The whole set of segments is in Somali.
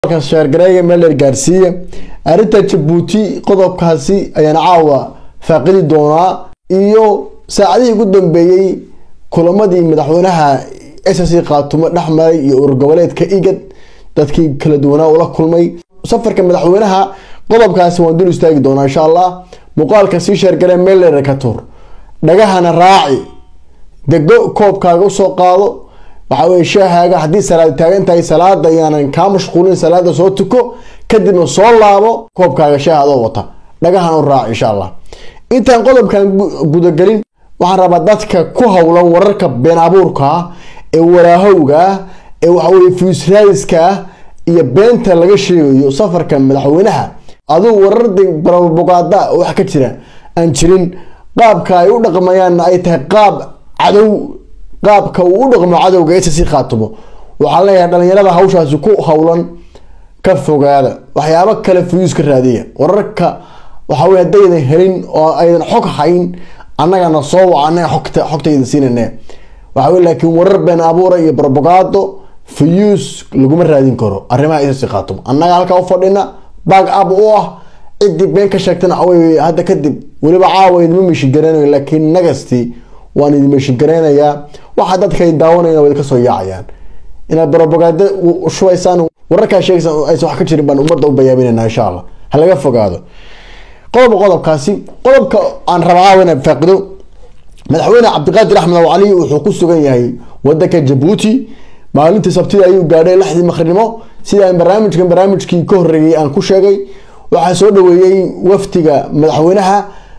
sheergareeya meeler gaarsiiya arrinta jabuuti qodobkaasi ayaan caawa faaqidi doonaa iyo saacadihii ugu dambeeyey kulamadii madaxweynaha ssc qaatumo dhexmaray iyo urur goboleedka igad dadkii kala duwanaa ula kulmay safarka madaxweynaha qodobkaasi waan dul istaagi doonaa insha allah muuqaalka sii sheergaree meeler ka tur dhagahana raaci dego koobkaaga usoo qaado waxa weye sheehaaga haddii salaad taagan tahay salaada yaanan kaa mashquulin salaada soo tuko kadibna soo laabo koobkaaga sheeh adoo wata dhagahan u raac insha allah intaan qodobkan gudagelin waxaan rabaa dadka ku howlan wararka been abuurka ah ee waraahowga ah ee waxaweye fiusraadiska ah iyo beenta laga sheegayo safarka madaxweynaha aduu warardi barabogaada wax ka jira aan jirin qaabka ay u dhaqmayaanna ay tahay qaab cadow qaabka uu u dhaqmo cadowga ssc khaatumo waxaa leeyahay dhalinyarada hawshaasi ku howlan ka fogaada waxyaabo kale fuyuus ka raadiya wararka waxawey haddaydan helin oo aydan xog hayn annagana soo waca anaga xogta xogtayda siinane waxawey laakiin warar been abuura iyo barbogaado fuyuus laguma raadin karo arrimaha ssc khaatumo annaga halkaa u fadhina baag ab u ah ciddii been ka sheegtana waxawey hadda kadib weliba caawa idima mishigaranayo laakiin nagasti waan idin meshigareynayaa waxaa dadkay daawanayna way kasoo yaacayaan inaad barobogaado shubaysaan wararkaa sheegaysaan aysan wax ka jirin baan ummadda u bayaabinayna insha allah ha laga fogaado qodoba qodobkaasi qodobka aan rabaa caawa inaan faaqido madaxweyne cabdiqaadir axmed aw cali wuxuu ku sugan yahay wadanka jabuuti maalintii sabtida ayuu gaadhay lixdii maqrinimo sidaan barnaamijkan barnaamijkii ka horeeyay aan ku sheegay waxaa soo dhaweeyey wafdiga madaxweynaha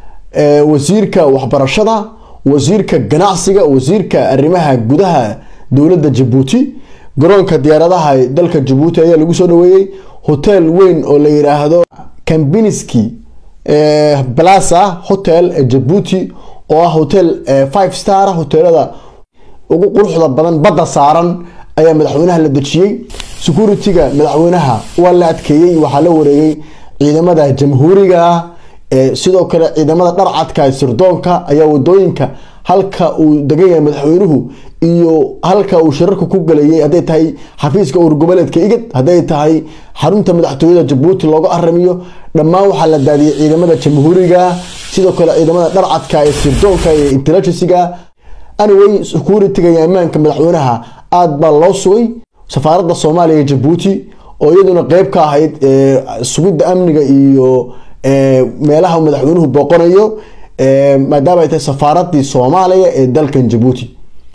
wasiirka waxbarashada wasiirka ganacsiga wasiirka arrimaha gudaha dowladda jabuuti garoonka diyaaradaha dalka jabuuti ayaa lagu soo dhaweeyey hotel weyn oo la yiraahdo kambiniski plaza hotel ee jabuuti oo ah hotel five star hoteelada ugu quruxda badan badda saaran ayaa madaxweynaha la dejiyey security-ga madaxweynaha waa la adkeeyey waxaa la wareegay ciidamada jamhuuriga ah sidoo kale ciidamada dharcadka sirdoonka ayaa wadooyinka halka uu degan yahay madaxweynuhu iyo halka uu shirarka ku galayay hadday tahay xafiiska urur goboleedka igad hadday tahay xarunta madaxtooyada jabuuti looga aramiyo dhammaan waxaa la daadiyay ciidamada jamhuuriga sidoo kale ciidamada dharcadka ee sirdoonka iyo intelligensiga anyway security-ga iyo ammaanka madaxweynaha aada baa loo sugay safaaradda soomaaliya ee jabuuti oo iyaduna qeyb ka ahayd sugidda amniga iyo meelaha madaxweynuhu booqanayo maadaama ay tahay safaaradii soomaaliya ee dalkan jabuuti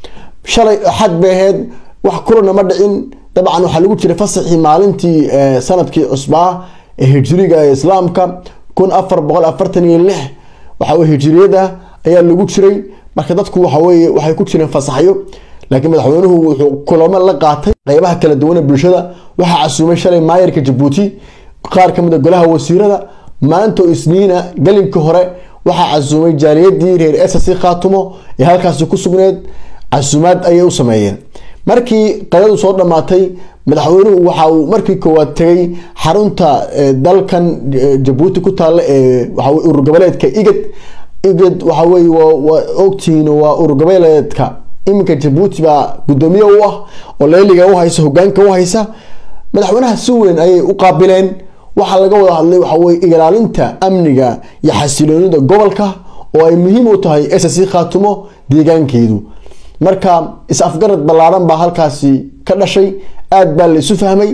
shalay axad bay ahayd wax kulana ma dhicin dabcan waxaa lagu jiray fasaxii maalintii sanadkii cusbaa ee hijiriga ee islaamka kun afar boqol afartan iyo lix waxawey hijiriyada ayaa lagu jiray marka dadku waxaweye waxay ku jireen fasaxyo laakiin madaxweynuhu wuxuu kulamo la qaatay qeybaha kala duwan ee bulshada waxaa casuumay shalay maayarka jabuuti qaar kamid a golaha wasiirada maanta oo isniina galinkii hore waxaa casuumay jaaliyadii reer ssc khaatumo ee halkaasi ku sugneed casuumaad ayay u sameeyeen markii qadadu soo dhammaatay madaxweynuhu waxa uu markii koowaad tegay xarunta dalkan jabuuti ku taalla ee waxawe urur goboleedka igad igad waxaweye waa ogtihiin waa urur goboleedka iminka jabuuti baa guddoomiye u ah oo leeliga u haysa hogaanka u haysa madaxweynaha si weyn ayay u qaabileen waxaa laga wada hadlay waxaweye ilaalinta amniga iyo xasiloonida gobolka oo ay muhiim u tahay ssc khaatumo deegaankeedu marka is-afgarad ballaaran baa halkaasi ka dhashay aada baa la isu fahmay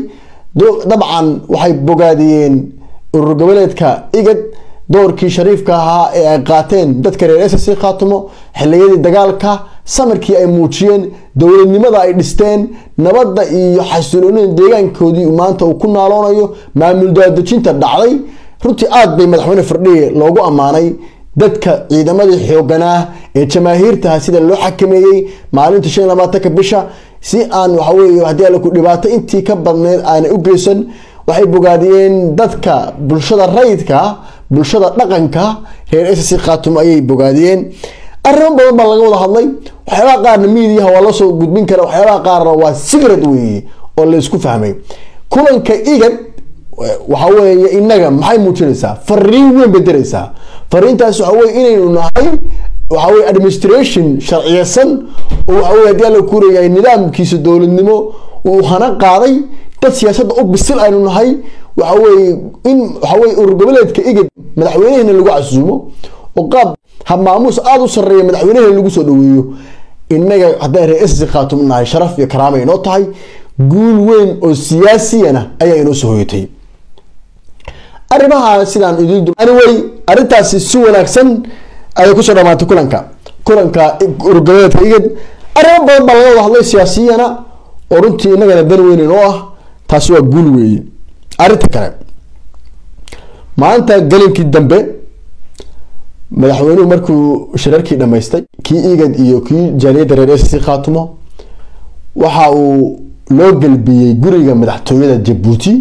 dabcan waxay bogaadiyeen urur goboleedka igad doorkii shariifka ahaa ee ay qaateen dadka reer ssc khaatumo xiliyadii dagaalka samarkii ay muujiyeen dowladnimada ay dhisteen nabadda iyo xasiloonida deegaankoodii maanta uu ku naaloonayo maamul daadejinta dhacday runtii aada bay madaxweyne firdhiye loogu ammaanay dadka ciidamadii xooganaa ee jamaahiirtaha sida loo xakameeyey maalinta shan labaatanka bisha si aan waxaweye haddii alla ku dhibaato intii ka badneyd aanay u geysan waxay bogaadiyeen dadka bulshada rayidka bulshada dhaqanka reer ssc khaatumo ayay bogaadiyeen arrimo badan baa laga wada hadlay waxyaabaha qaarna miidiyaha waa lasoo gudbin kara waxyaabaha qaarna waa sigrad weeye oo laysku fahmay kulanka igad waxa weeye inaga maxay muujinaysaa fariin weyn bay diraysaa fariintaas waxa weye inaynu nahay waxa weye administration sharciyeysan oo waxa weye haddii alla kureeyahay nidaamkiisa dowladnimo uu hana qaaday dad siyaasadda u bisil aynu nahay waxa weeye in waxa weye urur goboleedka igad madaxweynehena lagu casuumo oo qaab habmaamuus aada u sarreeya madaxweynehena lagu soo dhaweeyo innaga haddaan reer ss khaatum nahay sharaf iyo karaama inoo tahay guul weyn oo siyaasiyana ayaa inoo soo hoyatay arrimaha sidaan idin anyway arrintaasi si wanaagsan ayay kusoo dhamaatay kulanka kulanka urgoboleedka igad arrimo badan baa laga wada hadlay siyaasiyana oo runtii innagana dan weyn inoo ah taasi waa guul weeye arrinta kale maanta galinkii dambe madaxweynuhu markuu shirarkii dhamaystay kii igad iyo kii jaaliyadda reer sc khaatumo waxa uu loo gelbiyey guriga madaxtooyada jabuuti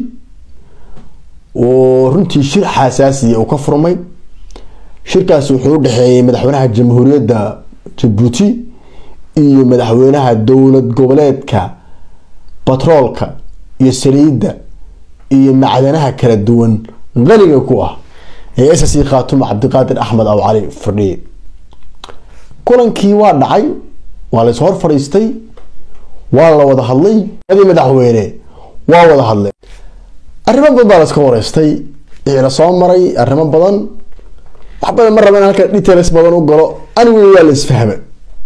oo runtii shir xasaasiya uu ka furmay shirkaas wuxuu u dhexeeyey madaxweynaha jamhuuriyadda jabuuti iyo madaxweynaha dowlad goboleedka batroolka iyo saliidda iyo macdanaha kala duwan qaniga ku ah ee ssc khaatumo cabdiqaadir axmed aw cali fadhiye kulankii waa dhacay waa lays hor fadhiistay waa la wada hadlay adii madaxweyne waa wada hadleen arrimo badan baa laska wareystay ila soo maray arrimo badan wax badan ma raba in halka details badan u galo aniguna waa la isfahma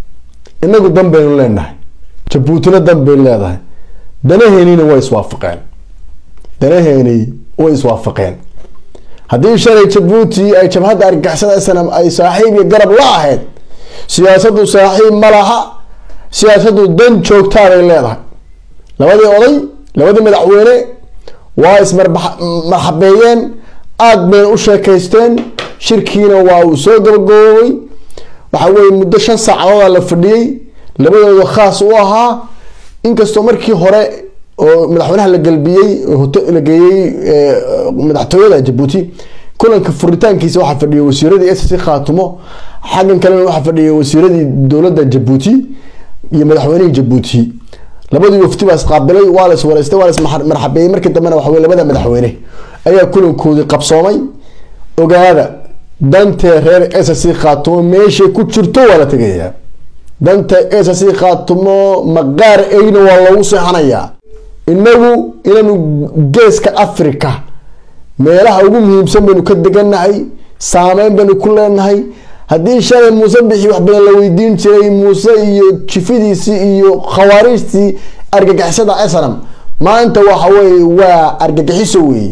inagu dan baynu leenahay jabuutina dan baynu leedahay danaheenina way iswaafaqeen danaheeni way iswaafaqeen haddii shalay jabuuti ay jabhadda argagixisada snam ay saaxiib iyo garab la ahayd siyaasadu saaxiib ma laha siyaasadu dan joogtaabay leedahay labadii oday labadii madaxweyne waa ismarxabeeyeen aada bayna u sheekaysteen shirkiina waa uu soo gabagaboobay waxa weye muddo shan saacadooda la fadhiyey labadooda khaas u ahaa inkastoo markii hore oo madaxweynaha la galbiyey la geeyey madaxtooyada jabuuti kulanka furitaankiisa waxaa fadhiyay wasiiradii ssc khaatumo xaggan kalena waxaa fadhiyay wasiiradii dowladda jabuuti iyo madaxweynihii jabuuti labadii wafti baa isqaabilay waa la iswareystay waa la ismarxabeeyey markii dambena waxa weye labada madaxweyne ayaa kulankoodii qabsoomay ogaada dantee reer ssc khaatumo meeshay ku jirto waa la tegayaa danta ssc khaatumo maqaar eyna waa loogu seexanayaa inagu inaanu geeska africa meelaha ugu muhiimsan baynu ka degannahay saameyn baynu ku leenahay haddii shalay muuse bixi wax badan la weydiin jiray muuse iyo jifidiisii iyo khawaariijtii argagixisada snam maanta waxa weye waa argagixiso weeye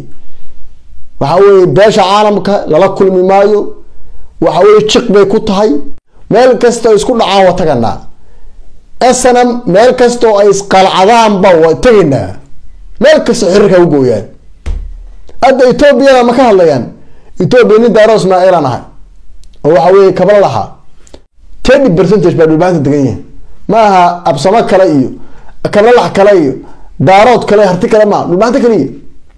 waxa weye beesha caalamka lala kulmi maayo waxa weye jiq bay ku tahay meel kastoo isku dhacaan waa taganaa snam meel kastoo ay isqalcadaanba waa tegaynaa meel kastoo xiriirka u gooyaan hadda etoobiyana ma ka hadlayaan etoobiya nin daaro ismaaciilan ahay oo waxa weye kabla lahaa thirty percentage baa dhulbaanta degan yahay ma aha absamo kale iyo kablalax kale iyo daarood kale harti kale maa dhulbaanta kaliya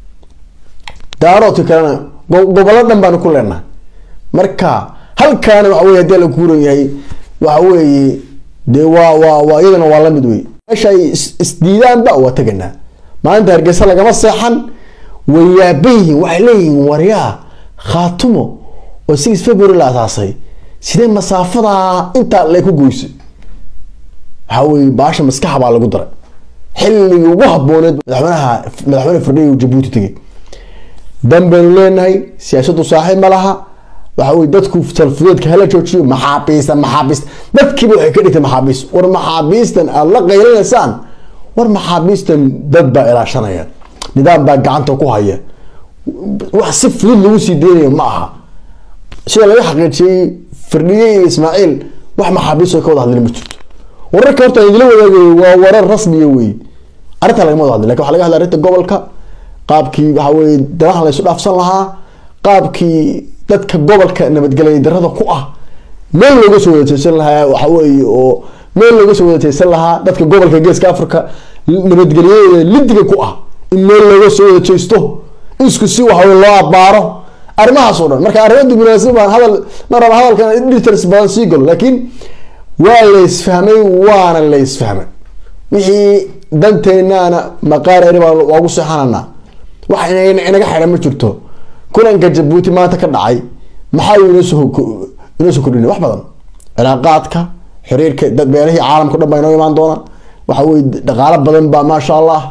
daaroodka kalena gobollo dhan baanu ku leenahay marka halkaana waxa weye hadii la kuuran yahay waxa weeye dee waa waa waa iyadana waa lamid wey meesha ay isdiidaanba waa teganaa maalinta hargeysa lagama seexan way yaaban yihiin waxay leeyihiin waryaa khaatumo oo six february la asaasay sidee masaafadaa intaa lay ku goysay waxa weye baasha maskaxa baa lagu daray xilligii ugu habooneed madaxweynaha madaxweyne fardhiya jabuuti tegay dan baynu leenahay siyaasadu saaxiib ma laha waxa weye dadku salfudeedka hala joojiyo maxaabiista maxaabiista dadkiiba waxay ka dhigtay maxaabiist war maxaabiistan aada la qaylinaysaan war maxaabiistan dad baa ilaashanaya nidaam baa gacanta ku haya wax si fudud lagu sii deynayo ma aha sida laga xaqiijiyey firdhiye iyo ismaaciil wax maxaabiist oo ka wada hadlin ma jirto wararka horta idila wadaagayo waa warar rasmiya wey arrinta lagama wada hadlin lakin waxa laga hadlay arrinta gobolka qaabkii waxa weye danaha laysu dhaafsan lahaa qaabkii dadka gobolka nabadgelya darada ku ah meel looga soo wadateysan lahaa waxa weye oo meel looga soo wadateysan lahaa dadka gobolka geeska africa nabadgelyadeeda lidiga ku ah in meel looga soo wadateysto isku si waxa loo abaaro arrimahaas oo dhan marka arrimo diblomaasi baan hadal ma raba hadalkan details badan sii galo laakiin waa la isfahmay waana la isfahmay wixii danteenaana maqaar eri baa waagu seexananaa wax inaga xidhan ma jirto kulanka jabuuti maanta ka dhacay maxaa inoosoo inoo soo kordhinay wax badan cilaaqaadka xiriirka dad beelahii caalamka o dhan baa inoo imaan doona waxa weye dhaqaalo badan baa maasha allah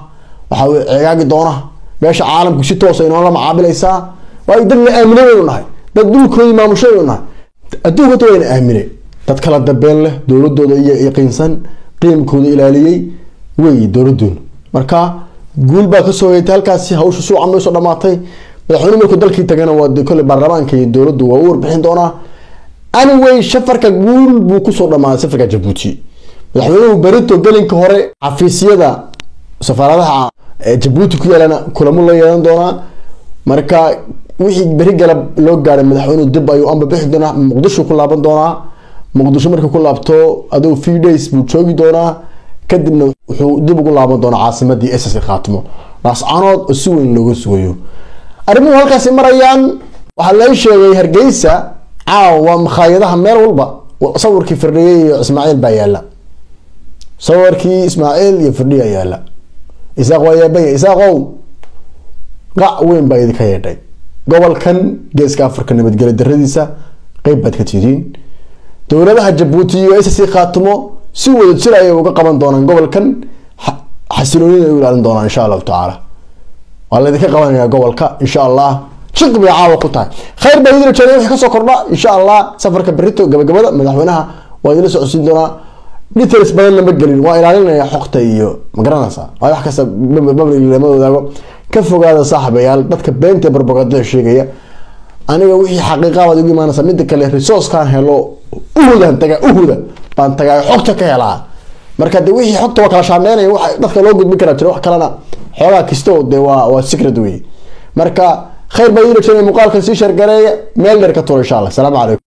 waxaa weye ceegaagi doona meesha caalamku si toosa inoola macaabilaysaa waayo dad la aaminay waynu nahay dad dhulkoodii maamushay waynu nahay adduunka ta wayna aaminay dad kala dambeyn leh dowladooda iyo yaqiinsan qiimkooda ilaaliyey wey dowladoona marka guul baa kasoo hoyatay halkaasi hawsha suuca may soo dhamaatay madaxweyne markuu dalkii tagana waa de kolley baarlamaanka iyo dowladdu waa u warbixin doonaa anyway safarka guul buu kusoo dhamaaday safarka jabuuti madaxweynuhu berito gelinka hore xafiisyada safaaradaha jabuuti ku yaalana kulamo la yeelan doonaa marka wixii beri galab loo gaaray madaxweynuhu dib ayuu amba bixi doonaa muqdisho ku laaban doonaa muqdisho markii ku laabto aduu few days buu joogi doonaa kadibna wuxuu dib ugu laaban doonaa caasimadii ss khaatimo laascanood oo si weyn looga sugayo arrimuhu halkaasi marayaan waxaa laga sheegay hargeysa caawa waa makhaayadaha meel walba sawirkii firdhiye iyo ismaaciil baa yaala sawirkii ismaaciil iyo firdhiya yaala isaaq waa yaabanya isaaqow qac weyn baa idinka yeedhay gobolkan geeska afrika nabadgelyo daradiisa qeyb baad ka tidiin dowladaha jabuuti iyo sc khaatimo si wada jir ayay uga qaban doonaan gobolkan xasiloonida ay u ilaalin doonaan insha allahu tacaala waa laydinka qabanaya gobolka insha allah shiq bay caawa ku tahay khayr baa idin rajeeday wixii kasoo kordha insha allah safarka berito gabagabada madaxweynaha waa idinla socodsiin doonaa details badan lama gelin waa ilaalinaya xogta iyo magaranaysa waa wax kasta babli lama wadaago ka fogaada saaxibayaal dadka beenta barbagandada sheegaya aniga wixii xaqiiqa baad igu imaanaysa mida kale resourcekan helo uhudan tagaa uhuda baan tagaa xogta ka helaa marka de wixii xogta waa kala shaameynaya wax dadka loo gudbin karaa jira wax kalena xoogaa kisto de waa waa secret wey marka khayr baa idin rajeynaya muuqaalkan sii shargareeya meel dheer ka tura insha allah asalaamu calaykum